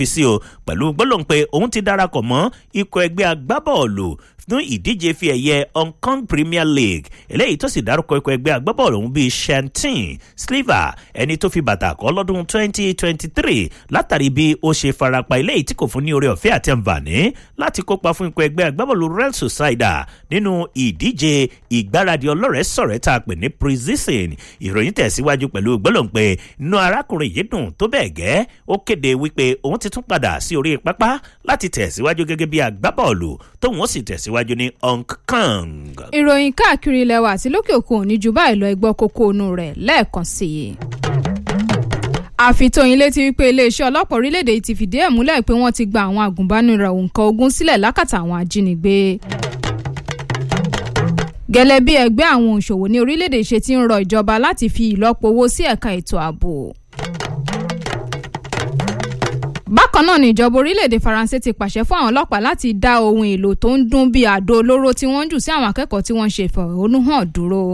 fi sí o pẹ̀lú gbólóhùn pé òun ti darapọ̀ mọ́ ikọ̀ ẹgbẹ́ agbábọ́ọ̀lù fún ìdíje fi ẹ̀yẹ hong kong premier league eléyìí tó sì dárúkọ ikọ̀ ẹgbẹ́ agbábọ́ọ̀lù ọ̀hún bíi shantin sliver ẹni tó fi bàtà kọ́ lọ́dún 2023 látàrí bí ó ṣe farapa eléyìí tí kò fún ní oore ọ̀fẹ́ àti àǹfààní láti kópa fún ikọ̀ ẹgbẹ́ agbábọ́ọ̀lù real society nínú ìdíje ìgbáradì ọlọ́rẹ̀ẹ́ sọ̀rẹ́ tá a pè ní pre-season ìròyìn tẹ̀síwájú pẹ̀lú gbólóhùn pé inú arákùnrin yìí dùn tó bẹ́ẹ̀ gẹ́ ó kéde wípé òun ti tún padà sí orí pápá láti tẹ̀síwájú gẹ́gẹ́ bí agbábọ́ọ̀lù tóun ó sì tẹ̀síwájú ní hong kong. ìròyìn káàkiri ilẹ̀ wa àti lókè òkun ò ní ju báyìí lọ ẹgbọ́ kókó inú rẹ̀ lẹ́ẹ̀kan sí i àfitóyin létí wípé iléeṣẹ́ ọlọ́pàá orílẹ̀-èdè yìí ti fìdí ẹ̀ múlẹ̀ pé wọ́n ti gba àwọn àgùnbánirọ̀ nǹkan ogun sílẹ̀ lákàtà àwọn ajínigbé gẹ́lẹ́ bí ẹgbẹ́ àwọn òṣòwò ní orílẹ̀-èdè ṣe ti ń rọ ìjọba láti fi ìlọ́po owó sí ẹ̀ka ètò ààbò. bákan náà ni ìjọba orílẹ̀-èdè faransé ti pàṣẹ fún àwọn ọlọ́pàá láti dá ohun èlò tó ń dún bíi àdó olóró tí wọ́n ń jù sí àwọn akẹ́kọ̀ọ́ tí wọ́n ń ṣe ìfẹ̀hónúhàn dúró.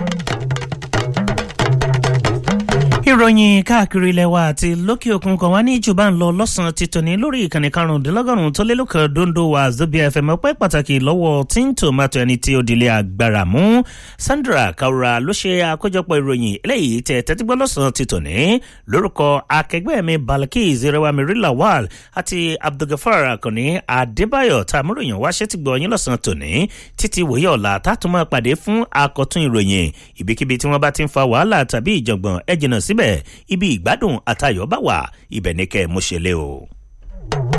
ìròyìn káàkiri ilẹ̀ wa àti lókè òkun kan wá ní ìjọba ń lọ lọ́sàn-án ti tòní lórí ìkànnì karùndínlọ́gọ́rùn-ún tó lé lókè dondo wa zobi fm ọpẹ́ pàtàkì lọ́wọ́ tí ń tòmátò ẹni tí ó dilé agbára mú sandra kaura ló ṣe àkójọpọ̀ ìròyìn eléyìí tẹ tẹ́tígbọ́ lọ́sàn-án ti tòní lórúkọ akẹgbẹ́ mi balkis rẹwàmí rilawal àti abdulgafar akànní adébáyọ̀ tá a múròyìn wá ṣẹ́ ti gbọ́ yín lọ́sàn-án tòní títí wòye ọ̀la tá a tún máa pàdé fún akọ̀tún ìròyìn ibikíbi tí wọ́n bá ti ń fa wàhálà tàbí ìjọ̀gbọ̀n ẹ jìnnà síbẹ̀ ibi ìgbádùn àtayọ̀ bá wà ibẹ̀ ní kẹ́ ẹ mú ṣe lé o.